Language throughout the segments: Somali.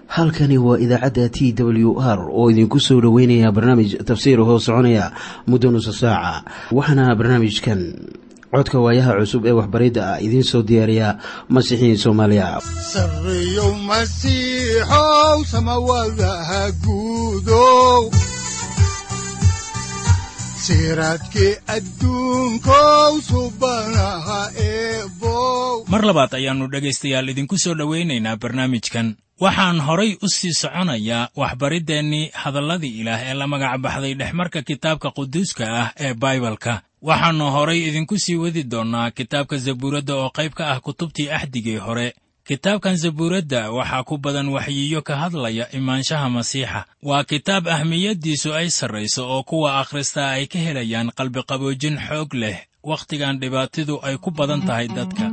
halkani waa idaacadda t w r oo idinku soo dhoweynaya barnaamij tafsiir hoo soconaya muddo nusa saaca waxaana barnaamijkan codka waayaha cusub ee waxbaridda ah idiin soo diyaariya masiixiin soomaaliya sareyow masiixow samawadaha guudow siraadkii adduunkow subanaha eebow mar labaad ayaannu dhegaystayaal idinku soo dhowaynaynaa barnaamijkan waxaan horay u sii soconayaa waxbariddeenii hadalladii ilaah ee la magac baxday dhexmarka kitaabka quduuska ah ee baibalka waxaannu horay idinku sii wadi doonnaa kitaabka zabuuradda oo qayb ka ah kutubtii axdigii hore kitaabkan zabuuradda waxaa ku badan waxyiyo ka hadlaya imaanshaha masiixa waa kitaab ahmiyaddiisu ay sarrayso oo kuwa akhristaa ay ka helayaan qalbiqaboojin xoog leh wakhtigan dhibaatidu ay ku badan tahay dadka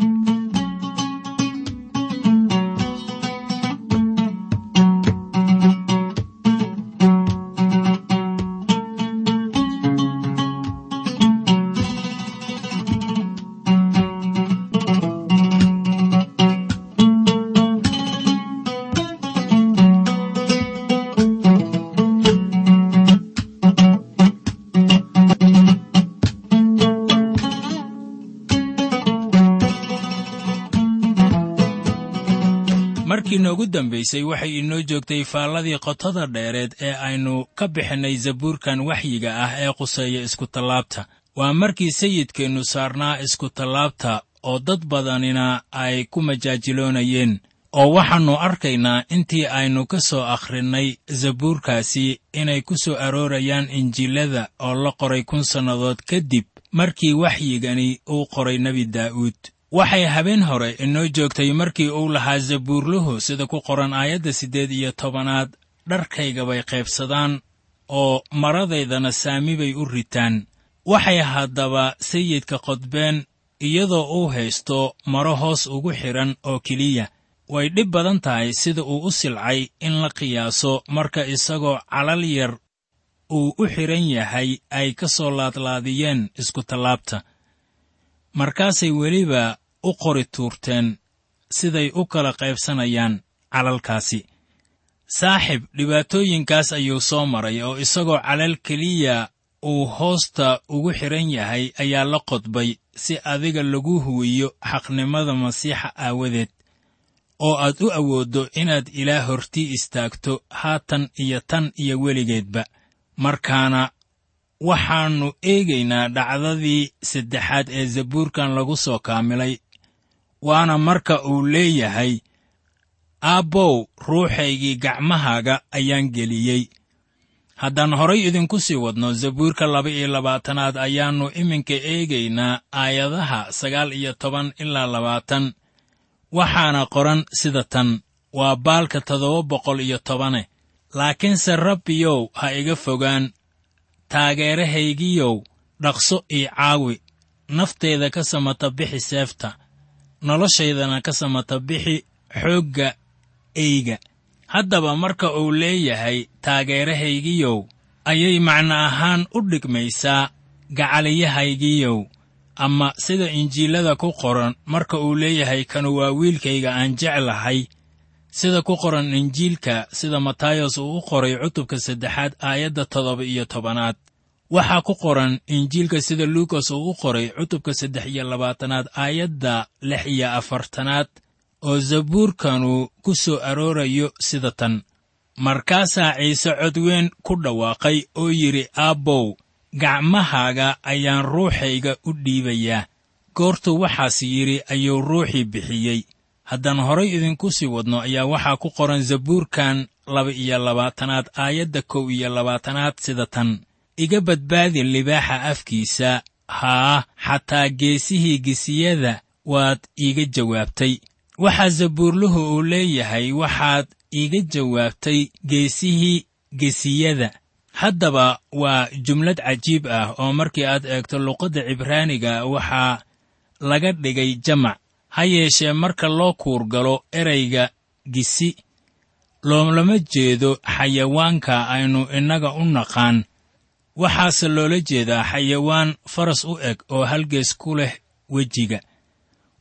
markii noogu dambaysay waxay inoo joogtay faalladii qotada dheereed ee aynu ka bixinnay zabuurkan waxyiga ah ee quseeya iskutallaabta waa markii sayidkeennu saarnaa iskutallaabta oo dad badanina ay ku majaajiloonayeen oo waxaannu arkaynaa intii aynu ka soo akhrinnay zabuurkaasi inay ku soo aroorayaan injiilada oo la qoray kun sannadood kadib markii waxyigani uu qoray nebi daa'uud waxay habeen hore inoo joogtay markii uu lahaa zabuurluhu sida ku qoran aayadda siddeed iyo tobanaad dharkayga bay qaybsadaan oo maradaydana saami bay u ritaan waxay haddaba sayidka qodbeen iyadoo uu haysto maro hoos ugu xidhan oo keliya way dhib badan tahay sida uu u silcay in la qiyaaso marka isagoo calal yar uu u xidhan yahay ay ka soo laadlaadiyeen iskutallaabta markaasay weliba u qori tuurteen siday u kala qaybsanayaan calalkaasi saaxib dhibaatooyinkaas ayuu soo maray oo isagoo calal keliya uu hoosta ugu xidhan yahay ayaa la qodbay si adiga lagu huwiyo xaqnimada masiixa aawadeed oo aad u awooddo inaad ilaah hortii istaagto haatan iyo tan iyo weligeedba markaana waxaannu eegaynaa dhacdadii saddexaad ee zabuurkan lagu soo kaamilay waana marka uu leeyahay aabbow ruuxaygii gacmahaaga ayaan geliyey haddaan horay idinku sii wadno zabuurka laba iyo labaatanaad ayaannu iminka eegaynaa aayadaha sagaal iyo toban ilaa labaatan waxaana qoran sida tan waa baalka toddoba boqol iyo tobane laakiinse rabbiyow ha iga fogaan taageerahaygiyow dhaqso ii caawi nafteeda ka samata bixi seefta noloshaydana ka samata bixi xoogga eyga haddaba marka uu leeyahay taageerahaygiyow ayay macno ahaan u dhigmaysaa gacaliyahaygiyow ama sida injiilada ku qoran marka uu leeyahay kanu waa wiilkayga aan jeclahay sida ku qoran injiilka sida matayos uu u qoray cutubka saddexaad aayadda toddoba iyo tobanaad waxaa ku qoran injiilka sida luukas uu u qoray cutubka saddex iyo labaatanaad aayadda lix iyo afartanaad oo zabuurkanu ku soo aroorayo sida tan markaasaa ciise codweyn ku dhawaaqay oo yidhi aabbow gacmahaaga ayaan ruuxayga u dhiibayaa goortuu waxaas yidhi ayuu ruuxii bixiyey haddaan horay idinku sii wadno ayaa waxaa ku qoran zabuurkan laba iyo labaatanaad aayadda kow iyo labaatanaad sida tan iga badbaadi libaaxa afkiisa haa xataa geesihii gesiyada waad iiga jawaabtay waxaa zabuurluhu uu leeyahay waxaad iiga jawaabtay geesihii gesiyada haddaba waa jumlad cajiib ah oo markii aad eegto luqadda cibraaniga waxaa laga dhigay jamac ha yeeshee marka loo kuurgalo erayga gisi loolama jeedo xayawaanka aynu innaga u naqaan waxaase loola jeedaa xayawaan faras u eg oo halgees ku leh wejiga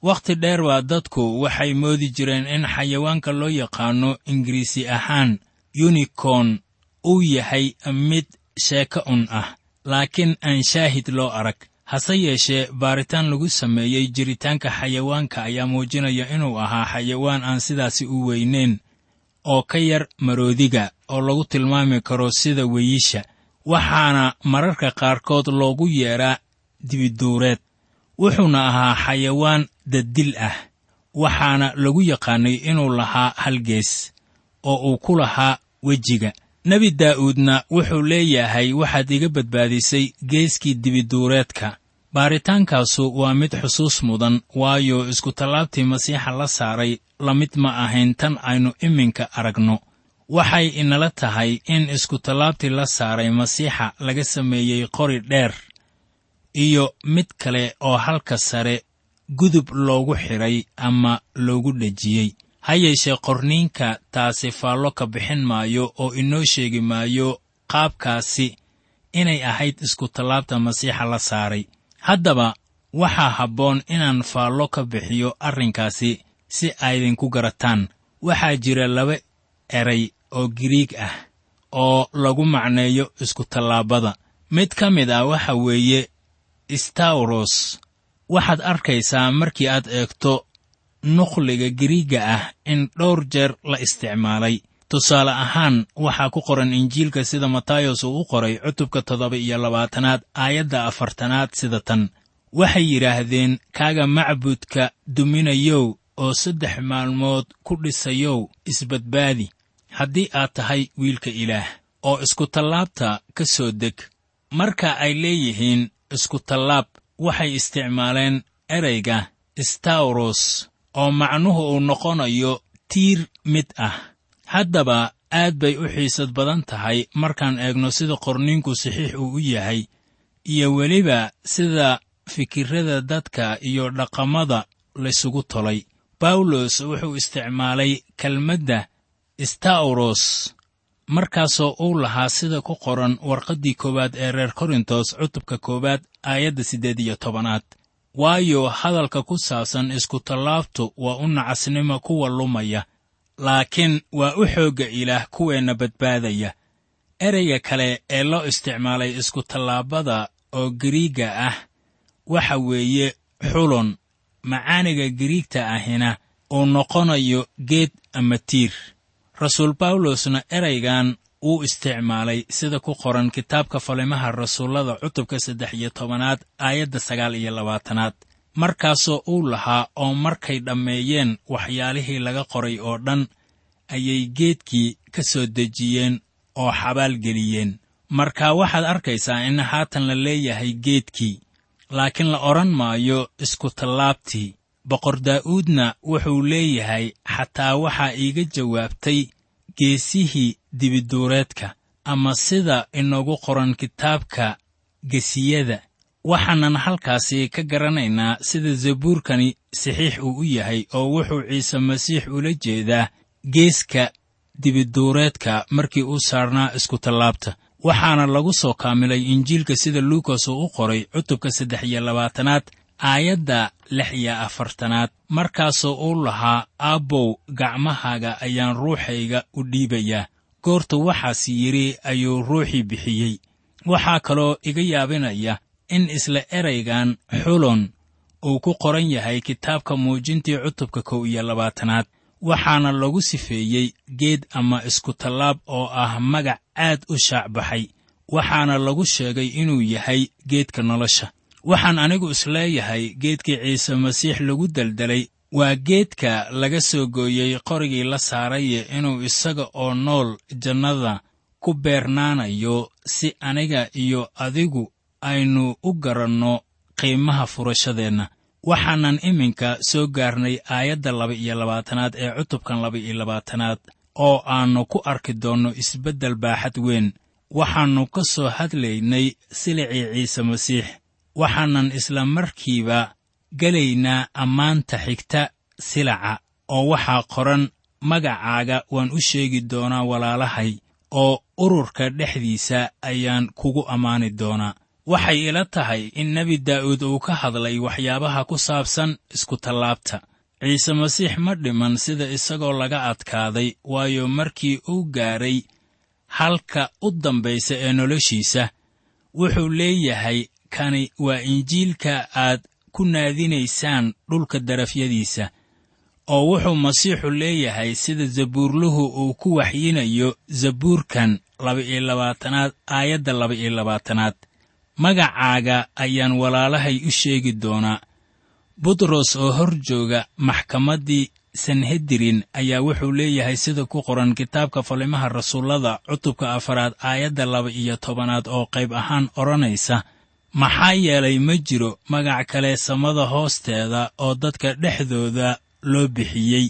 wakhti dheer baa dadku waxay moodi jireen in xayawaanka loo yaqaanno ingiriisi ahaan yunikorn uu yahay mid sheeko un ah laakiin aan shaahid loo arag hase yeeshee baaritaan lagu sameeyey jiritaanka xayawaanka ayaa muujinaya inuu ahaa xayawaan aan sidaasi u weynayn oo ka yar maroodiga oo lagu tilmaami karo sida weyisha waxaana mararka qaarkood loogu yeedhaa dibiduureed wuxuuna ahaa xayawaan daddil ah waxaana lagu yaqaannay inuu lahaa hal gees oo uu ku lahaa wejiga nebi daa'uudna wuxuu leeyahay waxaad iga badbaadisay geeskii dibiduureedka baaritaankaasu waa mid xusuus mudan waayo iskutallaabtii masiixa la saaray la mid ma ahayn tan aynu iminka aragno waxay inala tahay in iskutallaabtii la saaray masiixa laga sameeyey qori dheer iyo mid kale oo halka sare gudub loogu xidhay ama loogu dhejiyey ha yeeshee qorniinka taasi faallo ka bixin maayo oo inoo sheegi maayo qaabkaasi inay ahayd iskutallaabta masiixa la saaray haddaba waxaa habboon inaan faallo ka bixiyo arrinkaasi si aydinku garataan waxaa jira laba eray oo giriig ah oo lagu macneeyo iskutallaabada mid ka mid ah waxa weeye stawros waxaad arkaysaa markii aad eegto nukhliga giriigga ah in dhowr jeer la isticmaalay tusaale ahaan waxaa ku qoran injiilka sida matayos uu u qoray cutubka toddoba iyo labaatanaad aayadda afartanaad sida tan waxay yidhaahdeen kaaga macbudka duminayow oo saddex maalmood ku dhisayow isbadbaadi haddii aad tahay wiilka ilaah oo iskutallaabta ka soo deg marka ay leeyihiin iskutallaab waxay isticmaaleen ereyga stawros oo macnuhu uu noqonayo tiir mid ah haddaba aad bay u xiisad badan tahay markaan eegno sida qorniinku saxiix uu u yahay iyo weliba sida fikirrada dadka iyo dhaqamada laysugu tolay bawlos wuxuu isticmaalay kelmadda stawros markaasoo uu lahaa sida ku qoran warqaddii koowaad ee reer korintos cutubka koowaad aayadda siddeed iyo tobanaad waayo hadalka ku saabsan iskutallaabtu waa u nacasnimo kuwa lumaya laakiin waa u xoogga ilaah kuweenna badbaadaya ereyga kale ee loo isticmaalay iskutallaabada oo giriigga ah waxa weeye xulon macaaniga giriigta ahina uu noqonayo geed ama tiir rasuul bawlosna eraygan wuu isticmaalay sida ku qoran kitaabka falimaha rasuullada cutubka saddex iyo tobanaad aayadda sagaal iyo labaatanaad markaasoo uu lahaa oo markay dhammeeyeen waxyaalihii laga qoray oo dhan ayay geedkii ka soo dejiyeen oo xabaal geliyeen marka waxaad arkaysaa in haatan la leeyahay geedkii laakiin la odhan maayo iskutallaabtii boqor daa'uudna wuxuu leeyahay xataa waxaa iiga jawaabtay geesihii dibiduureedka ama sida inoogu qoran kitaabka gesiyada waxaanan halkaasi ka garanaynaa sida zabuurkani saxiix uu u yahay oo wuxuu ciise masiix ula jeedaa geeska dibiduureedka markii uu saarnaa iskutallaabta waxaana lagu soo kaamilay injiilka sida luukas uu u qoray cutubka saddex iyo labaatanaad aayadda lix iyo afartanaad markaasoo uu lahaa aabbow gacmahaaga ayaan ruuxayga u dhiibayaa goortu waxaas yidhi ayuu ruuxii bixiyey waxaa kaloo iga yaabinaya in isla eraygan xulon uu ku qoran yahay kitaabka muujintii cutubka kow iyo labaatanaad waxaana lagu sifeeyey geed ama iskutallaab oo ah magac aad u shaacbaxay waxaana lagu sheegay inuu yahay geedka nolosha waxaan anigu isleeyahay geedkii ciise masiix lagu deldelay waa geedka laga soo gooyey qorigii la saaraye inuu isaga oo nool jannada ku beernaanayo si aniga iyo adigu aynu u garanno qiimaha furashadeenna waxaanan iminka soo gaarnay aayadda laba iyo labaatanaad ee cutubkan laba iyo labaatanaad oo aannu ku arki doonno isbeddel baaxad weyn waxaannu ka soo hadlaynay silicii ciise masiix waxaanan isla markiiba gelaynaa ammaanta xigta silaca oo waxaa qoran magacaaga waan u sheegi doonaa walaalahay oo ururka dhexdiisa ayaan kugu ammaani doonaa waxay ila tahay in nebi daa'uud uu ka hadlay waxyaabaha ku saabsan iskutallaabta ciise masiix ma dhiman sida isagoo laga adkaaday waayo markii uu gaadhay halka u dambaysa ee noloshiisa wuxuu leeyahay kani waa injiilka aad ku naadinaysaan dhulka darafyadiisa oo wuxuu masiixu leeyahay sida zabuurluhu uu ku waxyinayo zabuurkan laba-iyo labaatanaad aayadda laba-iyo labaatanaad magacaaga ayaan walaalahay u sheegi doonaa butros oo hor jooga maxkamaddii sanhedirin ayaa wuxuu leeyahay sida ku qoran kitaabka falimaha rasuullada cutubka afaraad aayadda laba-iyo tobanaad oo qayb ahaan odhanaysa maxaa yeelay ma jiro magac kale samada hoosteeda oo dadka dhexdooda loo bixiyey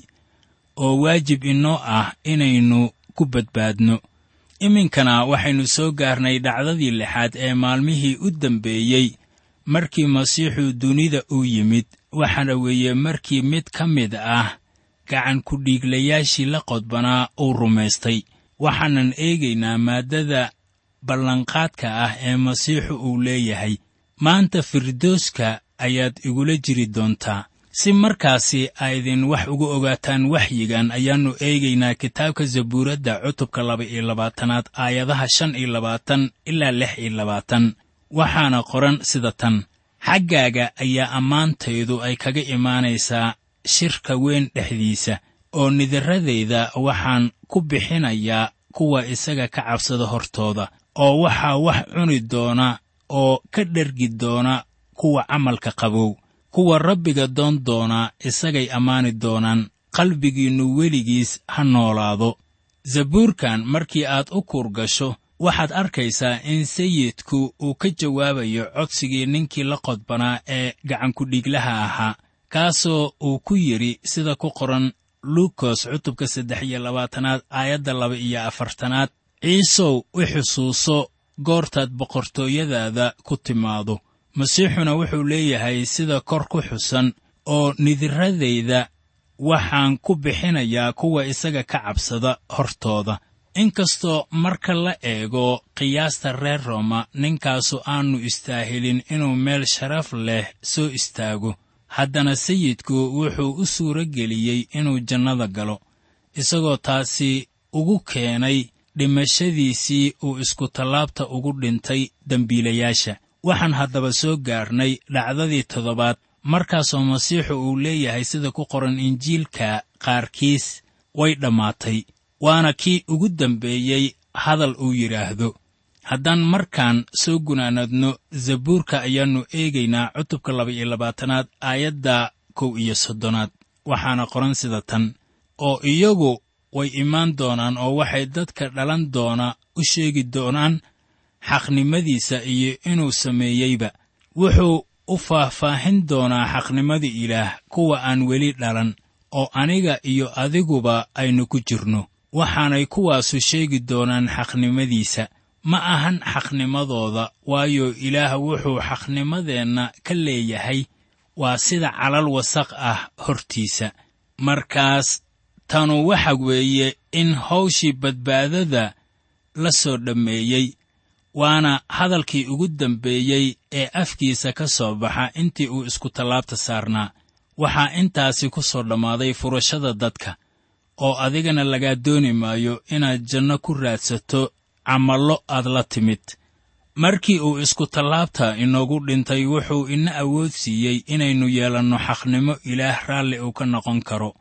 oo waajib inoo ah inaynu ku badbaadno iminkana waxaynu soo gaarnay dhacdadii lixaad ee maalmihii u dambeeyey markii masiixu dunida uu yimid waxaana weeye markii mid ka mid ah gacan ku-dhiiglayaashii la qodbanaa uu rumaystay waxaanan eegaynaa maaddada ballanqaadka ah ee masiixu uu leeyahay maanta firdooska ayaad igula jiri doontaa si markaasi aydin wax uga ogaataan waxyigan ayaannu eegaynaa kitaabka zabuuradda cutubka laba-iyo labaatanaad aayadaha shan iyo labaatan ilaa lix iyo labaatan waxaana qoran sida tan xaggaaga ayaa ammaantaydu ay kaga imaanaysaa shirka weyn dhexdiisa oo nidaradayda waxaan ku bixinayaa kuwa isaga ka cabsada hortooda oo waxaa wax cuni doona oo ka dhergi doona kuwa camalka qabow kuwa rabbiga doon doonaa isagay ammaani doonaan qalbigiinnu weligiis ha noolaado zabuurkan markii aad u kuurgasho waxaad arkaysaa in sayidku uu ka jawaabayo codsigii ninkii la qodbanaa ee gacankudhiiglaha ahaa kaasoo uu ku yidhi sida ku qoran luukos cutubka saddex iyo labaatanaad aayadda laba iyo afartanaad ciisow i xusuuso goortaad boqortooyadaada ku timaado masiixuna wuxuu leeyahay sida kor ku xusan oo nidiradayda waxaan ku bixinayaa kuwa isaga ka cabsada hortooda inkastoo marka la eego qiyaasta reer rooma ninkaasu aannu istaahilin inuu meel sharaf leh soo istaago haddana sayidku wuxuu u suuro geliyey inuu jannada galo isagoo taasi ugu keenay dhimashadiisii uu iskutallaabta ugu dhintay dembiilayaasha waxaan haddaba soo gaarnay dhacdadii toddobaad markaasoo masiixu uu leeyahay sida ku qoran injiilka qaarkiis way dhammaatay waana kii ugu dambeeyey hadal uu yidhaahdo haddaan markaan soo gunaanadno zabuurka ayaannu eegaynaa cutubka laba-iyo labaatanaad aayadda kow iyo soddonaad waxaana qoran sida tan oo iyagu way imaan doonaan oo waxay dadka dhalan doona u sheegi doonaan xaqnimadiisa iyo inuu sameeyeyba wuxuu u faahfaahin doonaa xaqnimada ilaah kuwa aan weli dhalan oo aniga iyo adiguba aynu ku jirno waxaanay kuwaasu sheegi doonaan xaqnimadiisa ma ahan xaqnimadooda waayo ilaah wuxuu xaqnimadeenna ka leeyahay waa sida calal wasaq ah hortiisa markaas tanu waxa weeye in hawshii badbaadada la soo dhammeeyey waana hadalkii ugu dambeeyey ee afkiisa ka soo baxa intii uu iskutallaabta saarnaa waxaa intaasi ku soo dhammaaday furashada dadka oo adigana lagaa dooni maayo inaad janno ku raadsato camallo aad la timid markii uu iskutallaabta inoogu dhintay wuxuu ina awood siiyey inaynu yeelanno xaqnimo ilaah raalli uu ka noqon karo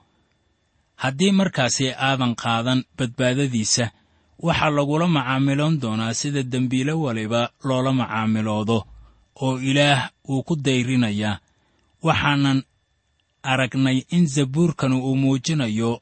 haddii markaasi aadan qaadan badbaadadiisa waxaa lagula macaamiloon doonaa sida dembiile waliba loola macaamiloodo oo ilaah uu ku dayrinayaa waxaanan aragnay in zabuurkanu uu muujinayo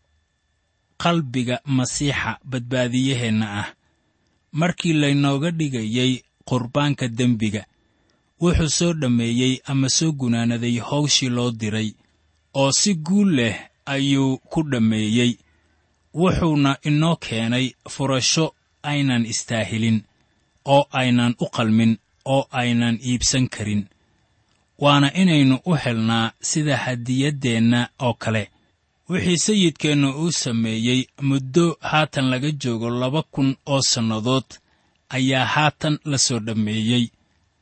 qalbiga masiixa badbaadiyaheenna ah markii laynooga dhigayey qurbaanka dembiga wuxuu soo dhammeeyey ama soo gunaanaday hawshii loo diray oo si guul leh ayuu ku dhammeeyey wuxuuna inoo keenay furasho aynan istaahilin oo aynan u qalmin oo aynan iibsan karin waana inaynu u helnaa sida hadiyaddeenna oo kale wixii sayidkeennu uu sameeyey muddo haatan laga joogo laba kun oo sannadood ayaa haatan la soo dhammeeyey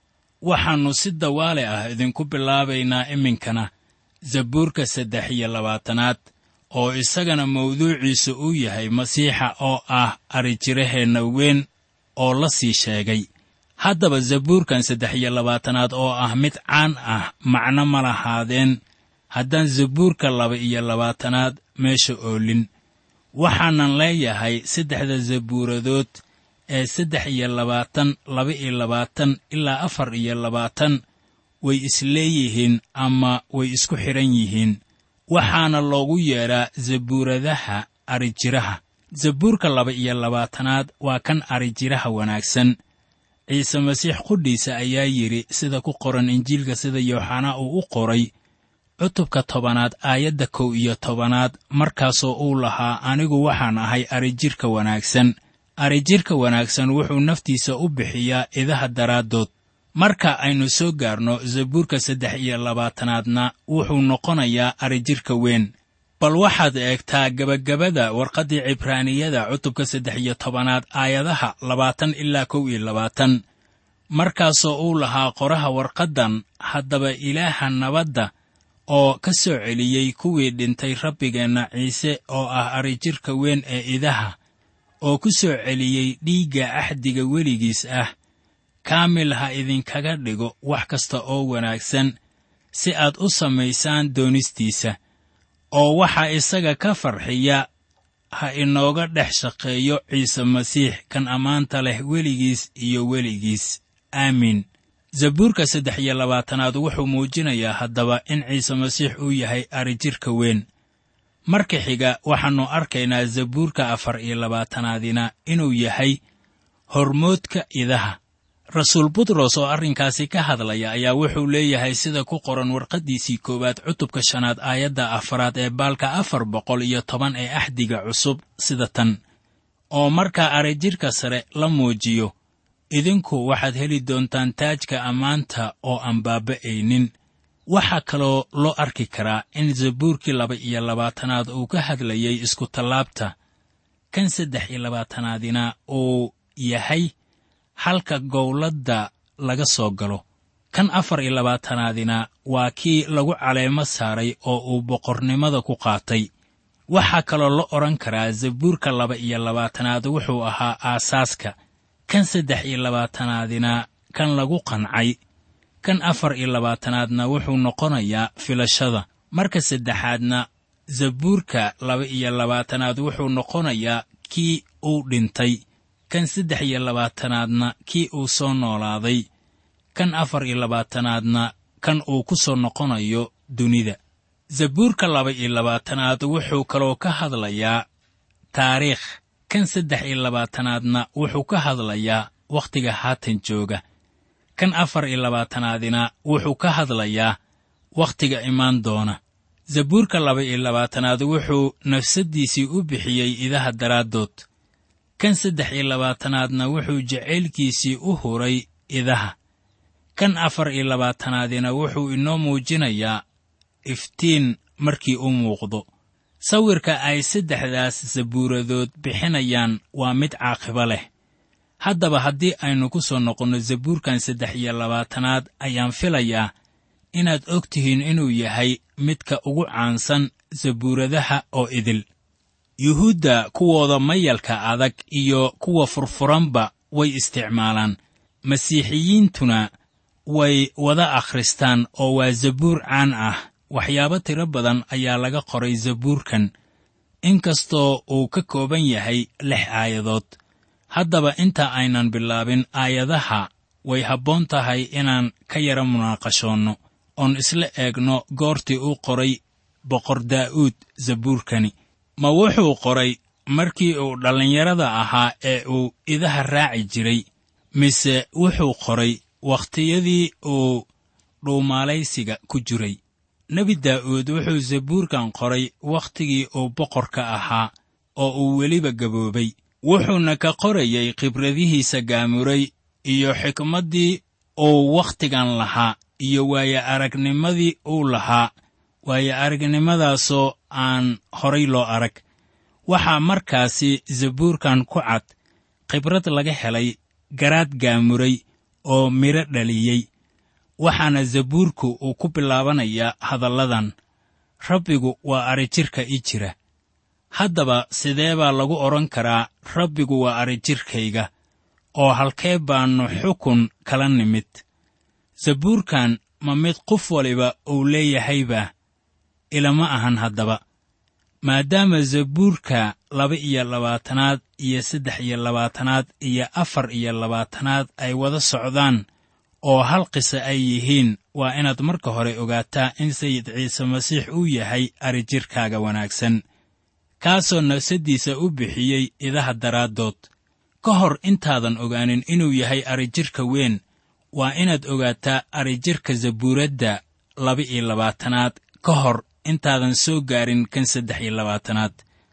waxaannu si dawaale ah idinku bilaabaynaa iminkana zabuurka saddex iyo labaatanaad oo isagana mawduuciisu uu yahay masiixa oo ah arijiraheenna weyn oo la sii sheegay haddaba zabuurkan saddex iyo labaatanaad oo ah mid caan ah macno ma lahaadeen haddaan zabuurka laba iyo labaatanaad meesha oolin waxaanan leeyahay saddexda zabuuradood ee saddex iyo labaatan laba iyo labaatan ilaa afar iyo labaatan way isleeyihiin ama way isku xidhan yihiin waxaana loogu yeedhaa zabuuradaha arijiraha zabuurka laba iyo labaatanaad waa kan arijiraha wanaagsan ciise masiix qudhiisa ayaa yidhi sida ku qoran injiilka sida yooxanaa uu u qoray cutubka tobanaad aayadda kow iyo tobanaad markaasoo uu lahaa anigu waxaan ahay arijirka wanaagsan arijirka wanaagsan wuxuu naftiisa u bixiyaa idaha daraaddood marka aynu soo gaarno zabuurka saddex iyo labaatanaadna wuxuu noqonayaa arijirka weyn bal waxaad eegtaa gebagabada warqaddii cibraaniyada cutubka saddex iyo tobanaad aayadaha labaatan ilaa kow iyo labaatan markaasoo uu lahaa qoraha warqaddan haddaba ilaaha nabadda oo ka soo celiyey kuwii dhintay rabbigeenna ciise oo ah arijirka weyn ee idaha oo ku soo celiyey dhiigga axdiga weligiis ah kaamil ha idinkaga dhigo wax kasta oo wanaagsan si aad u samaysaan doonistiisa oo waxaa isaga ka farxiya ha inooga dhex shaqeeyo ciise masiix kan ammaanta leh weligiis iyo weligiis aamiin zabuurka saddex iyo labaatanaad wuxuu muujinayaa haddaba in ciise masiix uu yahay arijirka weyn marka xiga waxaannu arkaynaa zabuurka afar iyo labaatanaadina inuu yahay hormoodka idaha rasuul butros oo arrinkaasi ka hadlaya ayaa wuxuu leeyahay sida ku qoran warqaddiisii koowaad cutubka shanaad aayadda afaraad ee baalka afar boqol iyo toban ee axdiga cusub sida tan oo markaa arijirka sare la muujiyo idinku waxaad heli doontaan taajka ammaanta oo aan baaba'aynin waxaa kaloo loo arki karaa in zabuurkii laba iyo labaatanaad uu ka hadlayay iskutallaabta kan saddex iyo labaatanaadina uu yahay halka gowladda laga soo galo kan afar iyo labaatanaadina waa kii lagu caleemo saaray oo uu boqornimada ku qaatay waxaa kaloo la odhan karaa zabuurka laba iyo labaatanaad wuxuu ahaa aasaaska kan saddex iyo labaatanaadina kan lagu qancay kan afar iyo labaatanaadna wuxuu noqonayaa filashada marka saddexaadna zabuurka laba iyo labaatanaad wuxuu noqonayaa kii uu dhintay kan saddex iyo labaatanaadna kii uu soo noolaaday kan afar iyo labaatanaadna kan uu ku soo noqonayo dunida zabuurka laba iyo labaatanaad wuxuu kaloo ka hadlayaa taariikh kan saddex iyo labaatanaadna wuxuu ka hadlayaa wakhtiga haatan jooga kan afar iyo labaatanaadina wuxuu ka hadlayaa wakhtiga imaan doona zabuurka laba iyo labaatanaad wuxuu nafsaddiisii u bixiyey idaha daraaddood kan saddex iyo labaatanaadna wuxuu jacaylkiisii u huray idaha kan afar iyo labaatanaadina wuxuu inoo muujinayaa iftiin markii u muuqdo sawirka ay saddexdaas zabuuradood bixinayaan waa mid caaqibo leh haddaba haddii aynu ku soo noqonno zabuurkan saddex iyo labaatanaad ayaan filayaa inaad og tihiin inuu yahay midka ugu caansan zabuuradaha oo idil yuhuudda kuwooda mayalka adag iyo kuwa furfuranba way isticmaalaan masiixiyiintuna way wada akhristaan oo waa zabuur caan ah waxyaabo tiro badan ayaa laga qoray zabuurkan inkastoo uu ka kooban yahay lix aayadood haddaba inta aynan bilaabin aayadaha way habboon tahay inaan ka yara munaaqashoonno oon isla eegno goortii uu qoray boqor daa'uud zabuurkani ma wuxuu qoray markii uu dhallinyarada ahaa ee uu idaha raaci jiray mise wuxuu qoray wakhtiyadii uu dhuumaalaysiga ku jiray nebi daa'uud wuxuu zabuurkan qoray wakhtigii uu boqorka ahaa oo uu weliba gaboobay wuxuuna ka qorayay khibradihiisa gaamuray iyo xikmaddii uu wakhtigan lahaa iyo waaye aragnimadii uu lahaa waaye aragnimadaasoo aan horay loo arag waxaa markaasi zabuurkan ku cad khibrad laga helay garaad gaamuray oo midho dhaliyey waxaana zabuurku uu ku bilaabanayaa hadalladan rabbigu waa arijirka i jira haddaba sidee baa lagu odhan karaa rabbigu waa arijirkayga oo halkee baannu xukun kala nimid zabuurkan ma mid qof waliba uu leeyahayba ilama ahan haddaba maadaama zabuurka laba iyo labaatanaad iyo saddex iyo labaatanaad iyo afar iyo labaatanaad ay wada socdaan oo hal qisa ay yihiin waa inaad marka hore ogaataa in sayid ciise masiix uu yahay arijirkaaga wanaagsan kaasoo nafsaddiisa u bixiyey idaha daraaddood ka hor intaadan ogaanin inuu yahay arijirka weyn waa inaad ogaataa arijirka zabuuradda laba iyo labaatanaad ka hor intaadan soo gaarin kan saddex iyo labaatanaad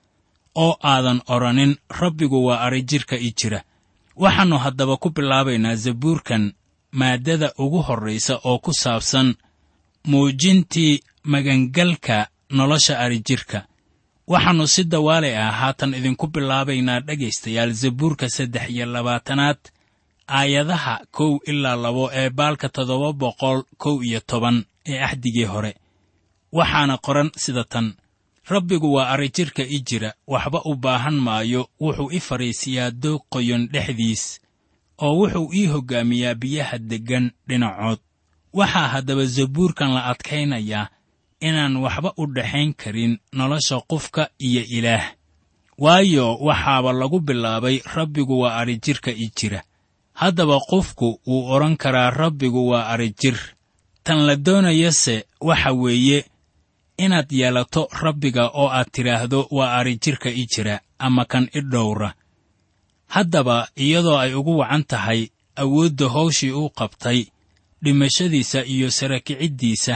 oo aadan odhanin rabbigu waa arijirka i jira waxaannu haddaba ku bilaabaynaa zabuurkan maaddada ugu horraysa oo ku saabsan muujintii magangalka nolosha arijirka waxaannu si dawaale ah haatan idinku bilaabaynaa dhegaystayaal zabuurka saddex iyo labaatanaad aayadaha kow ilaa labo ee baalka toddoba boqol kow iyo toban ee axdigii hore waxaana qoran sida tan rabbigu waa arijirka i jira waxba u baahan maayo wuxuu i fadhiisiyaa doog qoyon dhexdiis oo wuxuu ii hoggaamiyaa biyaha deggan dhinacood waxaa haddaba zabuurkan la adkaynayaa inaan waxba u dhexayn karin nolosha qofka iyo ilaah waayo waxaaba lagu bilaabay rabbigu waa arijirka i jira haddaba qofku wuu odhan karaa rabbigu waa arijir tan la doonayase waxa weeye inaad yeelato rabbiga oo aad tidhaahdo waa arijirka i jira ama kan i dhowra haddaba iyadoo ay ugu wacan tahay awoodda hawshii uu qabtay dhimashadiisa iyo sarakiciddiisa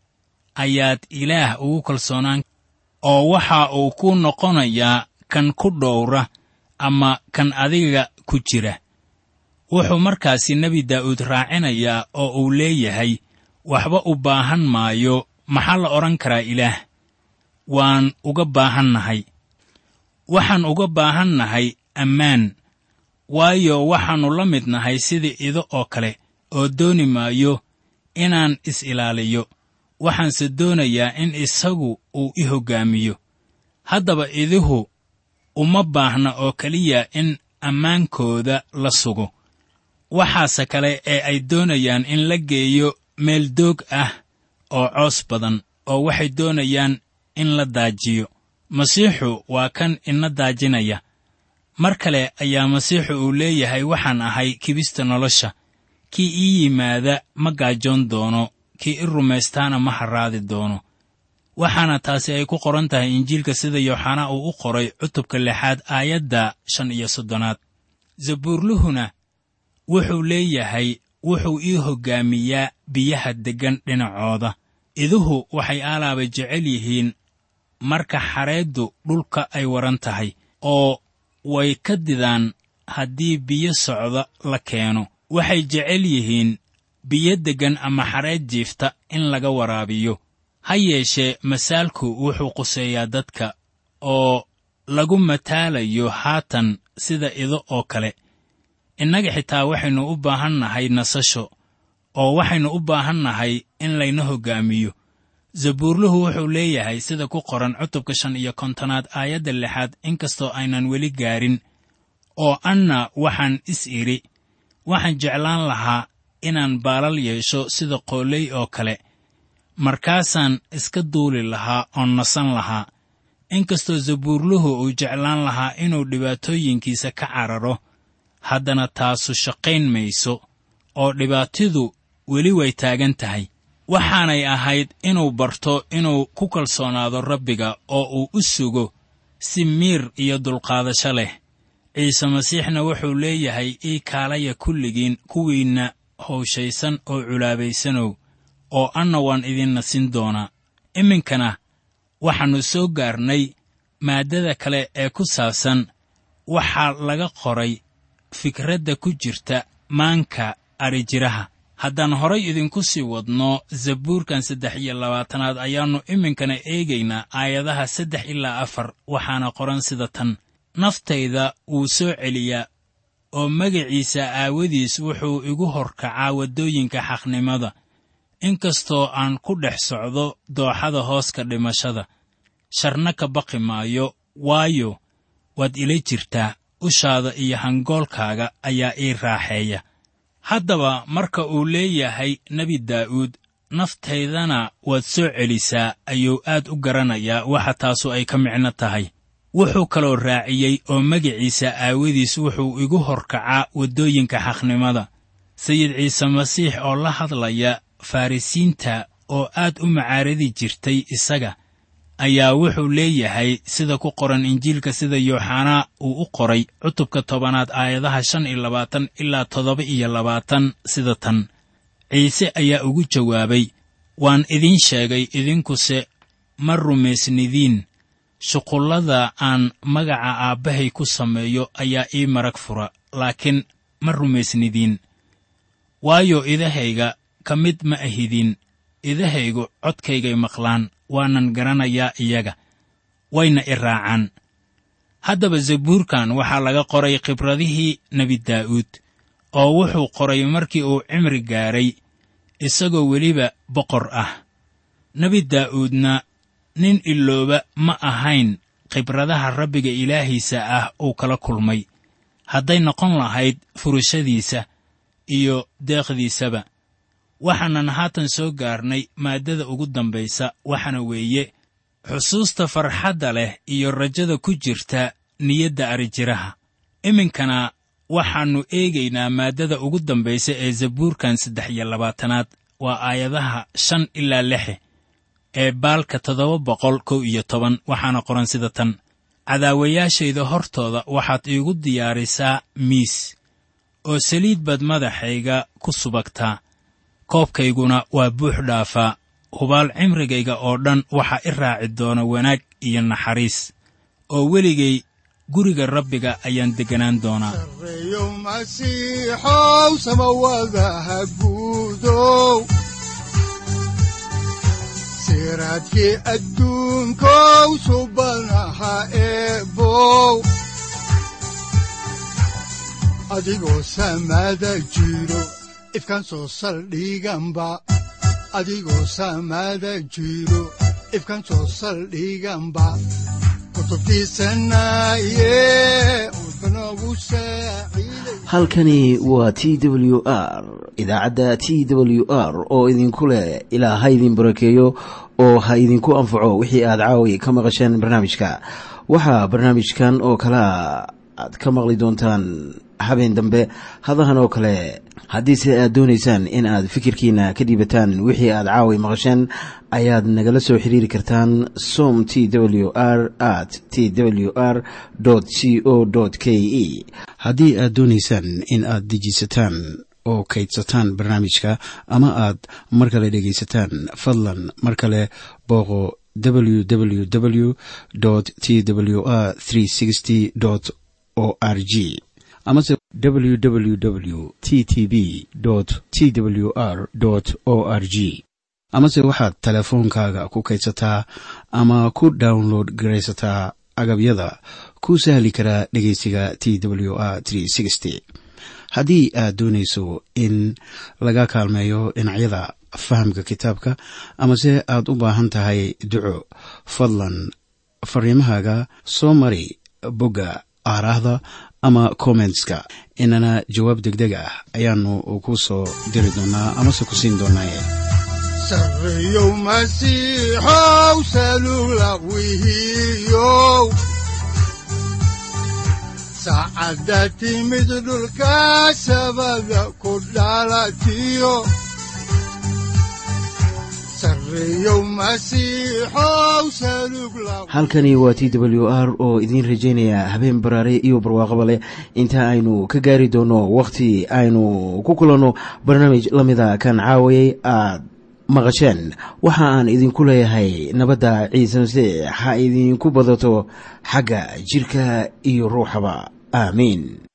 ayaad ilaah ugu kalsoonaan oo waxa uu ku noqonayaa kan ku dhowra ama kan adiga ku jira wuxuu markaasi nebi daa'uud raacinayaa oo uu leeyahay waxba u baahan maayo maxaa la odhan karaa ilaah waan uga baahannahay waxaan uga baahannahay ammaan waayo waxaannu la mid nahay sidii ido oo kale oo dooni maayo inaan is-ilaaliyo waxaanse doonayaa in isagu uu i hoggaamiyo haddaba iduhu uma baahna oo keliya in ammaankooda la sugo waxaase kale ee ay doonayaan in la geeyo meel doog ah oo coos badan oo waxay doonayaan in la daajiyo masiixu waa kan ina daajinaya mar kale ayaa masiixu uu leeyahay waxaan ahay kibista nolosha kii ii yimaada ma gaajoon doono kii i rumaystaana ma harraadi doono waxaana taasi ay ku qoran tahay injiilka sida yooxanaa uu u qoray cutubka lixaad aayadda shan iyo soddonaad zabuurluhuna wuxuu leeyahay wuxuu ii hoggaamiyaa biyaha deggan dhinacooda iduhu waxay aalaaba jecel yihiin marka xareeddu dhulka ay waran tahay oo way ka didaan haddii biyo socda la keeno waxay jecel yihiin biyo deggan ama xareed jiifta in laga waraabiyo ha yeeshee masaalku wuxuu quseeyaa dadka oo lagu mataalayo haatan sida ido oo kale innaga xitaa waxaynu u baahan nahay nasasho oo waxaynu u baahan nahay in layna hoggaamiyo zabuurluhu wuxuu leeyahay sida ku qoran cutubka shan iyo kontonaad aayadda lixaad inkastoo aynan weli gaarin oo anna waxaan is idhi waxaan jeclaan lahaa inaan baalal yeesho sida qooley oo kale markaasaan iska duuli lahaa oon nasan lahaa inkastoo zabuurluhu uu jeclaan lahaa inuu dhibaatooyinkiisa ka cararo haddana taasu shaqayn mayso oo dhibaatidu weli way taagan tahay waxaanay ahayd inuu barto inuu ku kalsoonaado rabbiga oo uu u sugo si miir iyo dulqaadasho leh ciise masiixna wuxuu leeyahay ii kaalaya kulligiin kuwiinna howshaysan oo culaabaysanow oo anna waan idin nasin doonaa iminkana waxaannu soo gaarnay maaddada kale ee ku saabsan waxaa laga qoray fikradda ku jirta maanka arijiraha haddaan horay idinku sii wadno zabuurkan saddex iyo labaatanaad ayaannu iminkana eegaynaa aayadaha saddex ilaa afar waxaana qoran sida tan naftayda wuu soo celiyaa oo magaciisa aawadiis wuxuu igu horkacaa waddooyinka xaqnimada inkastoo aan ku dhex socdo dooxada hooska dhimashada sharna ka baqi maayo waayo waad ila jirtaa ushaada iyo hangoolkaaga ayaa ii raaxeeya haddaba marka uu leeyahay nebi daa'uud naftaydana waad soo celisaa ayuu aad u garanayaa waxa taasu ay ka micno tahay wuxuu kaloo raaciyey oo magiciisa aawadiis wuxuu igu horkacaa waddooyinka xaqnimada sayid ciise masiix oo la hadlaya farrisiinta oo aad u macaaradi jirtay isaga ayaa wuxuu leeyahay sida ku qoran injiilka sida yooxanaa uu u qoray cutubka tobanaad aayadaha shan iyo labaatan ilaa toddoba iyo labaatan sida tan ciise ayaa ugu jawaabay waan idiin sheegay idinkuse ma rumaysnidiin shuqullada aan magaca aabbahay ku sameeyo ayaa ii marag fura laakiin ma rumaysnidiin waayo idahayga ka mid ma ahidin idahaygu codkaygay maqlaan waanan garanayaa iyaga wayna i raacaan haddaba zabuurkan waxaa laga qoray khibradihii nebi daa'uud oo wuxuu qoray markii uu cimri gaaray isagoo weliba boqor ah nebi daa'uudna nin ilooba ma ahayn khibradaha rabbiga ilaahiisa ah uu kala kulmay hadday noqon lahayd furashadiisa iyo deeqdiisaba waxaanan haatan soo gaarnay maaddada ugu dambaysa waxaana weeye xusuusta farxadda leh iyo rajada ku jirta niyadda arijiraha iminkana waxaannu eegaynaa maaddada ugu dambaysa ee zabuurkan saddex iyo labaatanaad waa aayadaha shan ilaa lixe ee baalka toddoba boqol kow iyo toban waxaana qoran sida tan cadaawayaashayda hortooda waxaad iigu diyaarisaa miis oo saliid baad madaxayga ku subagtaa koobkayguna waa buux dhaafaa hubaal cimrigayga oo dhan waxaa i raaci doona wanaag iyo naxariis oo weligay guriga rabbiga ayaan degganaan doonaa sareeyo masiixow samawadaha guudow siraadkii adduunkow subanaha eebow adigoo samada jiro ifkan soo saldhiganba adigoo samada jiro ifkan soo saldhiganba kutubtiisanaye udbanogu saaciiday halkani waa t w r idaacadda t w r oo idinku leh ilaa ha idin barakeeyo oo ha idinku anfaco wixii aad caawi ka maqasheen barnaamijka waxaa barnaamijkan oo kalea aad ka maqli doontaan habeen dambe hadahan oo kale haddiise aad doonaysaan in aad fikirkiina ka dhiibataan wixii aad caawi maqasheen ayaad nagala soo xiriiri kartaan som t w r at t w r c o k e haddii aad doonaysaan in aad dejiisataan oo kaydsataan barnaamijka ama aad mar kale dhegaysataan fadlan mar kale booqo www t w r o r g amase www t t b t w r o r g amase waxaad teleefoonkaaga ku kaydsataa ama ku download garaysataa agabyada ku sahli karaa dhegeysiga t w r haddii aad doonayso in laga kaalmeeyo dhinacyada fahamka kitaabka amase aad u baahan tahay duco fadlan fariimahaaga soo mari bogga aaraahda ama kommentska inana jawaab degdeg ah ayaanu ku soo diri doonaa amase ku siin doonaaye sareeyow masiixow salula wihiyow saacadda timid dhulka sabada ku dhalatiyo sareeyow masiixow salug la halkani waa t w r oo idiin rajaynaya habeen baraare iyo barwaaqaba leh inta aynu ka gaari doono wakhti aynu ku kulanno barnaamij la mida kan caawayay aad maqasheen waxa aan idinku leeyahay nabadda ciise masiix ha idinku badato xagga jidhka iyo ruuxaba aamiin